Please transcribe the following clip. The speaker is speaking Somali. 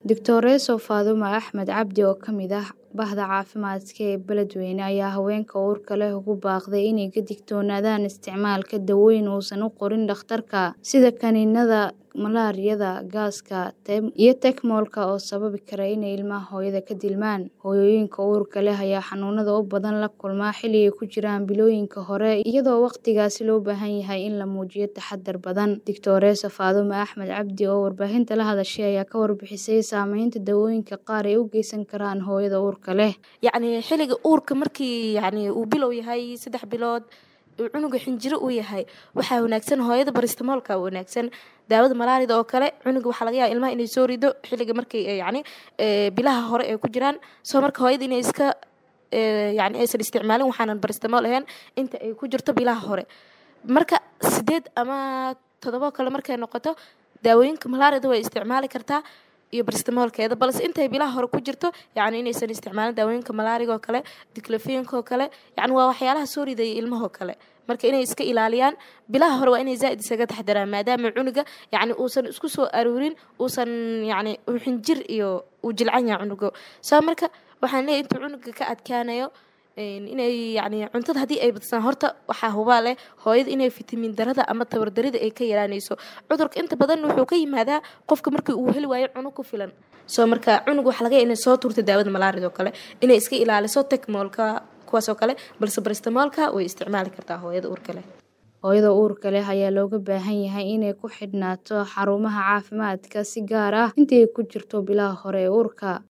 Doctoreso Faadumo Axmed Cabdi oo ka mid ah bahda caafimaadka ee beledweyne ayaa haweenka uurka leh ugu baaqday inay ka digtoonaadaan isticmaalka dawooyin uusan u qorin dhakhtarka sida kaniiniyada malaariyada, gaaska iyo tekmoolka oo sababi kara inay ilmaha hooyada ka dilmaan. Hooyooyinka uurka leh ayaa xanuunada u badan la kulma xilli ay ku jiraan bilooyinka hore iyadoo waqtigaasi loo baahan yahay in la muujiyo taxaddar badan. Doctoreso Faadumo Axmed Cabdi oo warbaahinta la hadashay ayaa ka warbixisay saameynta dawooyinka qaar ay u geysan karaan hooyada uurka leh. yacni xilliga uurka markii yacni uu bilow yahay saddex bilood uu cunuga xinjiro uu yahay waxaa wanaagsan hooyada baristamoolka wanaagsan daawada malaarida oo kale cunuga waxaa laga yaaba ilmaha inay soo rido xilliga markay yacni bilaha hore ay ku jiraan soo marka hooyada inay iska yacni aysan isticmaalin waxaanan baristamool ahayn inta ay ku jirto bilaha hore marka sideed ama todobo kale markay noqoto daawooyinka malaarida way isticmaali kartaa iyo baristamoolkeeda balse intay bilaha hore ku jirto yacni inaysan isticmaalin daawooyinka malaariga oo kale diclofenka oo kale yacni waa waxyaalaha soo ridaya ilmahoo kale marka inay iska ilaaliyaan bilaha hore waa inay zaa'id isaga taxdaraan maadaama cunuga yacni uusan isku soo aruurin uusan yacni xinjir iyo uu jilcan yahay cunuga soo marka waxaan leeyahay intuu cunuga ka adkaanayo inay yacni cuntada haddii ay badsadaan horta waxaa hubaa leh hooyada inay fitamiin darada ama tabardarida ay ka yaraanayso cudurka inta badan wuxuu ka yimaadaa qofka markii uu heli waayo cunug ku filan soo marka cunug waxa laga inay soo tuurta daawada malaarida oo kale inay iska ilaaliso tekmoolka kuwaas oo kale balse baristamoolka way isticmaali kartaa hooyada uurka leh hooyada uurka leh ayaa looga baahan yahay inay ku xidhnaato xarumaha caafimaadka si gaar ah intii ay ku jirto bilaha hore ee uurka